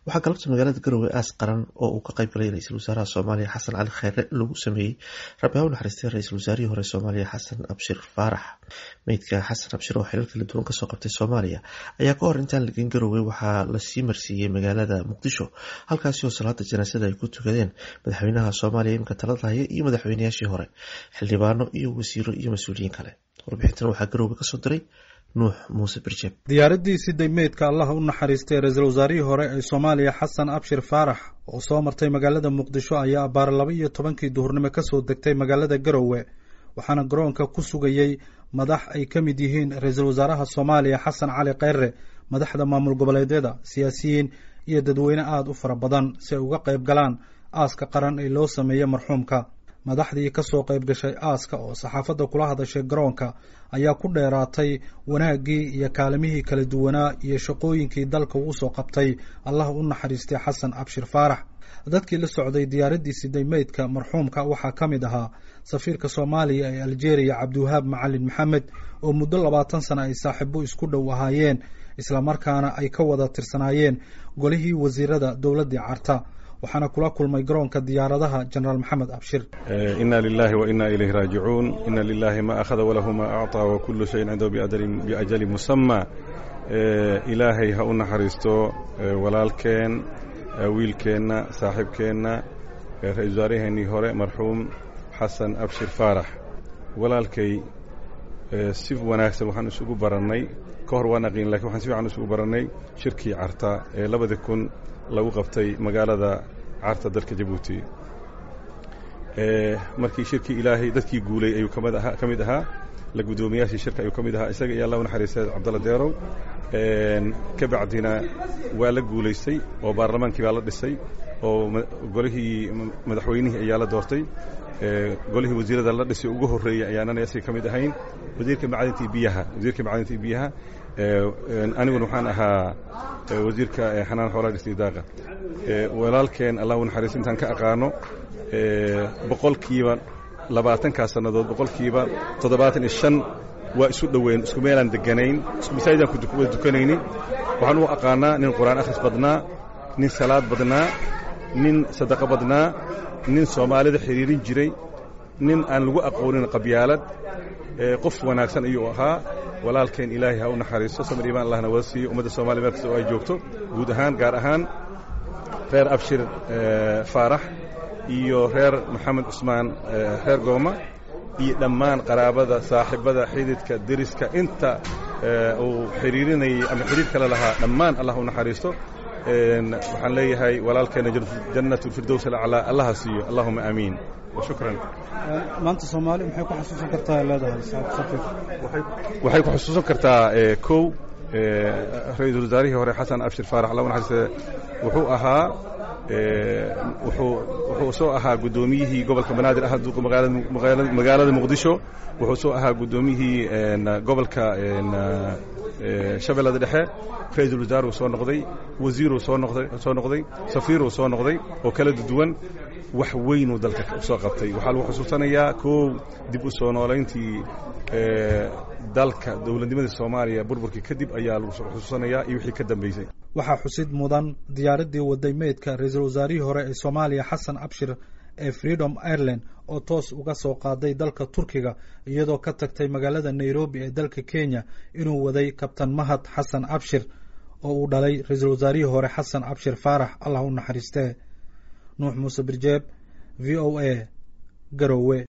waxaa galabta magaalada garowe aas qaran oo uu ka qayb galay ra-iisul wasaaraha soomaaliya xasan cali kheyre lagu sameeyey rabi ha u naxariistay ra-iisul wasaarihii hore soomaaliya xasan abshir faarax meydka xasan abshir oo xilal kala duwan kasoo qabtay soomaaliya ayaa ka hor intaan lageyn garowe waxaa lasii marsiiyey magaalada muqdisho halkaasi oo salaada janaasada ay ku tukadeen madaxweynaha soomaaliya imika talada haya iyo madaxweynayaashii hore xildhibaano iyo wasiiro iyo mas-uuliyiin kale warbixintan waxaa garowe kasoo diray nuux muuse birjeeb diyaaradii siday meydka allaha u naxariistay ra-iisul wasaarihii hore ee soomaaliya xasan abshir faarax oo soo martay magaalada muqdisho ayaa abaar laba iyo tobankii duhurnimo kasoo degtay magaalada garowe waxaana garoonka ku sugayey madax ay ka mid yihiin ra-iisul wasaaraha soomaaliya xasan cali kheyre madaxda maamul goboleedyada siyaasiyiin iyo dadweyne aada u fara badan si ay uga qayb galaan aaska qaran ee loo sameeyey marxuumka madaxdii kasoo qayb gashay aaska oo saxaafadda kula hadashay garoonka ayaa ku dheeraatay wanaaggii iyo kaalimihii kala duwanaa iyo shaqooyinkii dalka uu soo qabtay allah u naxariistay xasan abshir faarax dadkii la socday diyaaraddii siday meydka marxuumka waxaa ka mid ahaa safiirka soomaaliya ee aljeeriya cabdiwahaab macalin maxamed oo muddo labaatan sana ay saaxiibo isku dhow ahaayeen islamarkaana ay ka wada tirsanaayeen golihii wasiirada dowladdii carta waxaana kula kulmay garoonka diyaaradaha jenaraal maxamed abshir ina lilahi wa ina ilayhi raajicuun ina lilahi ma akhada walahu ma acطaa wa kulu shayin cindahu biajali musama ilaahay ha u naxariisto walaalkeen wiilkeenna saaxiibkeenna ra-isul wasaaraheenii hore marxuum xasan abshir faarax walaalkay si wanaagsan waxaan isugu barannay ka hor waan aqiin lakin waxaan si fiican isugu barannay shirkii carta ee labadii kun lagu qabtay magaalada carta dalka jabuuti markii shirkii ilaahay dadkii guulay ayuu kamid ahaa ka mid ahaa la guddoomiyaashii shirka ayuu ka mid ahaa isaga iyo allah u naxariistay cabdalla deerow ka bacdina waa la guulaystay oo baarlamaankii baa la dhisay oo golihii madaxweynihii ayaa la doortay golihii wasiirada la dhisay ugu horreeyey ayaanana isaga ka mid ahayn wasiirka macadintii biyaha wasiirka macadintii biyaha aniguna waxaan ahaa wasiirka xanaan xoolaha dhisnidaaqa walaalkeen allah u naxariisto intaan ka aqaano boqolkiiba labaatankaa sannadood boqolkiiba toddobaatan iyo shan waa isu dhoweyn isku meelaan deganayn isku masaajidaan kuwada dukanaynin waxaan u aqaanaa nin qur-aan akhris badnaa nin salaad badnaa nin sadaqo badnaa nin soomaalida xidhiirin jiray nin aan lagu aqoonin qabyaalad qof wanaagsan ayuu ahaa walaalkeen ilaahay ha u naxariisto samir iimaan allahna wada siiyo ummadda soomaliya meel kasta oo ay joogto guud ahaan gaar ahaan reer abshir faarax iyo reer maxamed cusmaan reer gooma iyo dhammaan qaraabada saaxiibada xididka deriska inta uu xidhiirinayay ama xidhiir kale lahaa dhammaan allah u naxariisto waxaan leeyahay walaalkeena jannat lfirdows alaclaa allaha siiyo allahuma aamiin shukran maanta soomaali maxay ku xasuusan kartaa leedahay safir waxay ku xusuusan kartaa kow ra-iisul wasaarihii hore xasan abshir faarax allah u naxariiste wuxuu ahaa wuxuu soo ahaa guddoomiyihii gobolka banaadir ah magaalada muqdisho wuxuu soo ahaa guddoomiyihii gobolka shabeellada dhexe ra-iisul wasaaruu soo noqday wasiiruu soo noqday safiiruu soo noqday oo kala duwan wax weynuu dalka soo qabtay waxaa lagu xusuusanayaa koow dib u soo noolayntii dalka dowladnimadii soomaaliya burburkii kadib ayaa lagu xusuusanayaa iyo wixii ka dambeysay waxaa xusid mudan diyaaraddii waday meydka ra-iisul wasaarihii hore ee soomaaliya xasan abshir ee freedom ireland oo toos uga soo qaaday dalka turkiga iyadoo ka tagtay magaalada nairobi ee dalka kenya inuu waday kabtan mahad xasan abshir oo uu dhalay ra-iisul wasaarihii hore xasan abshir faarax allah u naxariistee nuux muuse birjeeb v o a garowe